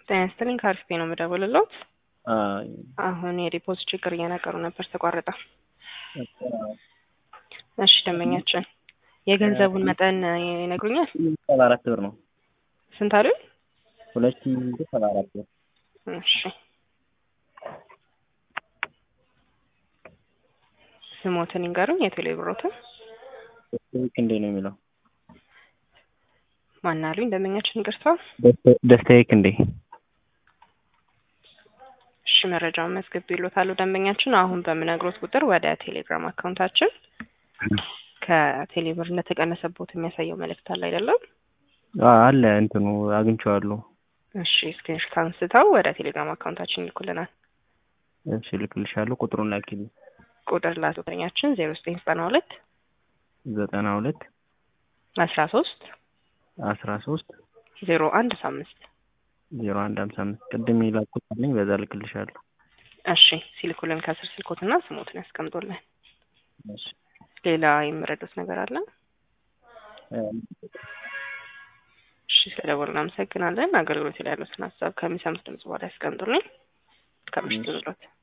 ጤና ይስጥልኝ ከአሪፍ ነው የምደውልልዎት። አይ አሁን የዲፖዚት ችግር እየነገሩ ነበር ተቋረጠ። እሺ ደንበኛችን የገንዘቡን መጠን ይነግሩኛል? ሰባ አራት ብር ነው። ስንት አሉኝ? ሁለት ሺህ ሰባ አራት ብር። እሺ ስሞትን ይንገሩኝ። የቴሌ ብሮትን ልክ እንዴ ነው የሚለው ማን አሉኝ? ደንበኛችን ይቅርታ። ደስታዬ ክንዴ። እሺ መረጃውን መዝግብ ይሎታሉ ደንበኛችን። አሁን በምነግሮት ቁጥር ወደ ቴሌግራም አካውንታችን ከቴሌብር እንደተቀነሰቦት የሚያሳየው መልእክት አለ አይደለም? አዎ፣ አለ እንትኑ አግኝቼዋለሁ። እሺ ስክሪንሾት አንስተው ወደ ቴሌግራም አካውንታችን ይልኩልናል። እሺ ልክልሻለሁ። ቁጥሩን ላኪልኝ። ቁጥር ላቶተኛችን ዜሮ ዘጠኝ ዘጠና ሁለት ዘጠና ሁለት አስራ ሶስት አስራ ሶስት ዜሮ አንድ አምስት ዜሮ አንድ ሀምሳ አምስት ቅድም የላኩት አለኝ። በዛ ልክልሻለሁ። እሺ ሲልኩልን ከስር ስልኮትና ስሞትን ያስቀምጡልን። እሺ ሌላ የምረዱት ነገር አለ? እሺ ስለደወሉ እናመሰግናለን። አገልግሎት ላይ ያሉትን ሀሳብ ከሚሰሙት ድምጽ በኋላ ያስቀምጡልኝ። ከምሽቱ ብሎት